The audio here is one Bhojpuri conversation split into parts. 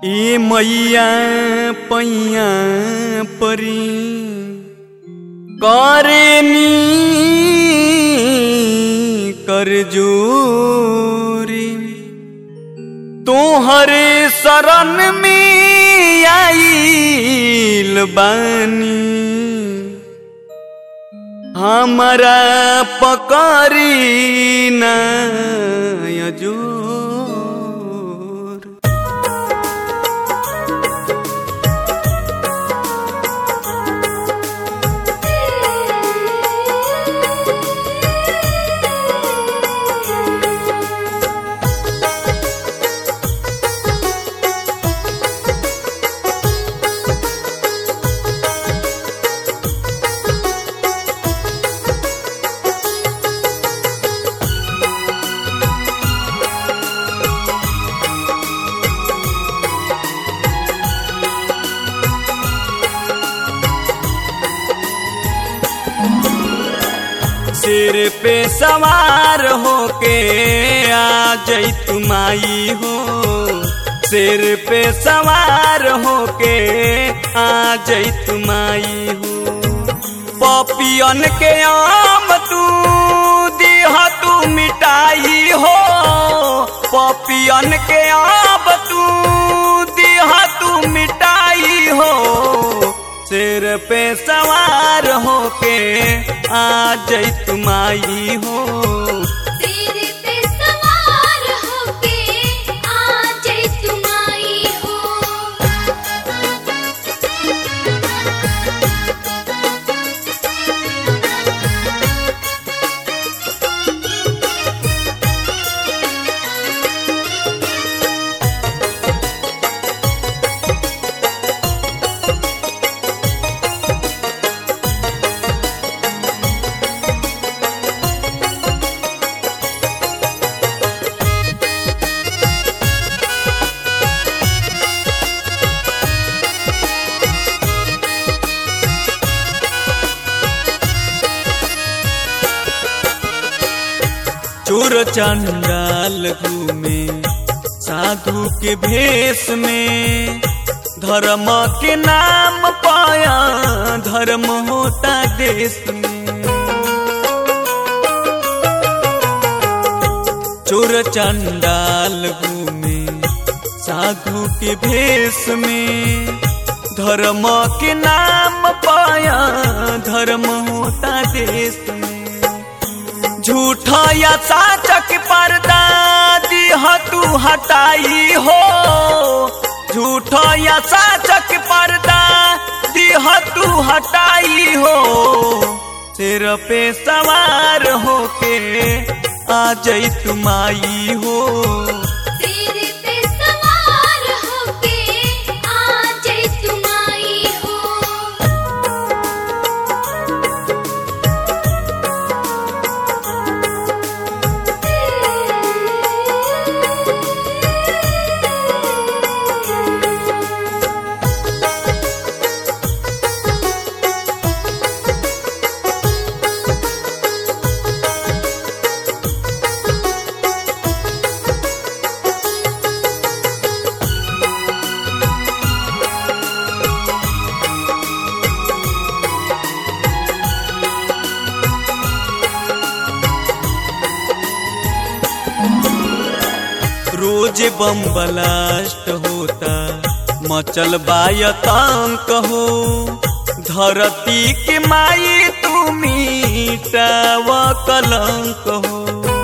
ए मैया पैया परी करेनी कर जोरी तोहरे शरण में आइल बानी हमारा पकड़ी नजूर सिर पे सवार होके आ जई तुमाई हो सिर पे सवार होके आ जई तुमाई हो पपियन के आम तू दिह तू मिटाई हो पपियन के आम तू दिह तू मिटाई हो सिर पे सवार होके आ जई तुमाई हो सिर पे सवार होके आ जाई तुमाई हो चोर चंडाल घूमे साधु के भेष में धर्म के नाम पाया धर्म होता देश में चोर चंडाल घूमे साधु के भेष में धर्म के नाम पाया धर्म होता देश में झूठा या साचक पर्दा दिह तू हटाई हो झूठा या साचक पर्दा दिह तू हटाई हो सिर पे सवार होके आ जई तुमाई हो सिर पे सवार होके आ जाई तुमाई हो रोज बम ब्लास्ट होता मचल बायतांक हो धरती के माई तू मीटाव कलंक हो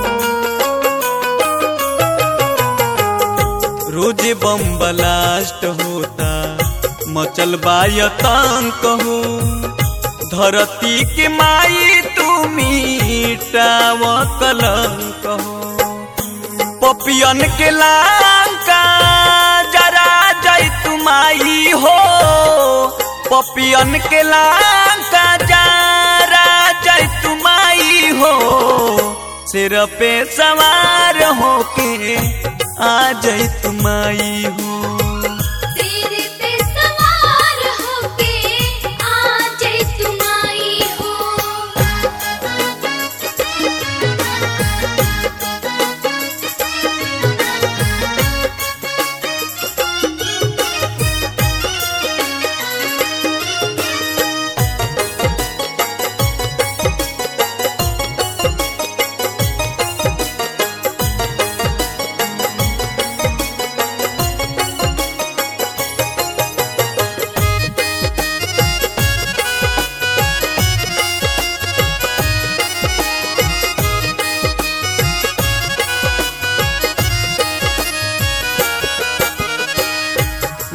रोज बम ब्लास्ट होता मचल बायतांक हो धरती के माई तू मीटाव कलंक हो पपियन के लांका जरा जई तुमाई हो पपियन के लांका जरा जई तुमाई हो सिर पे सवार होके आ जई तुमाई हो सिर पे सवार होके आ जाई तुमाई हो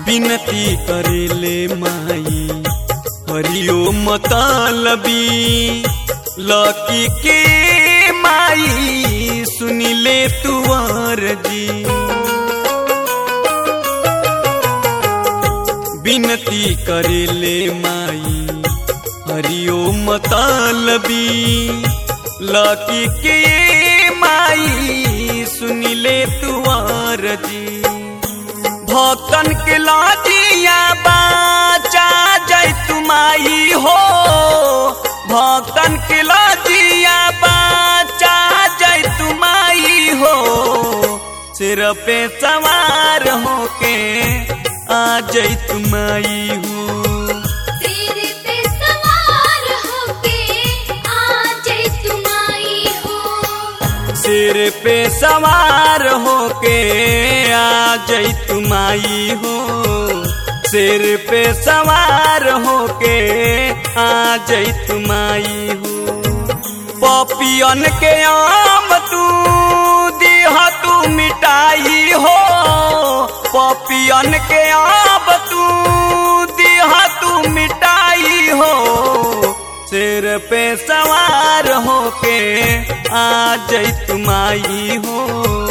विनती करेले माई हरियो मतलबी लकी के माई सुनिले तुअर जी विनती करेले माई हरियो मतलबी लकी के माई सुनिले तुअर जी भक्तन के लाजिया बाचा जय तुमाई हो भक्तन के लाजिया बाचा जय तुमाई हो सिर पे सवार होके आ जय तुमाई हो सिर पे सवार होके आ जय तुमाई हो सिर पे सवार होके आ जई तुमाई हो सिर पे सवार होके आ जई तुमाई हो पपियन के आम तू दिह तू मिटाई हो पपियन के आम तू दिह तू मिटाई हो सिर पे सवार होके आ जई तुमाई हो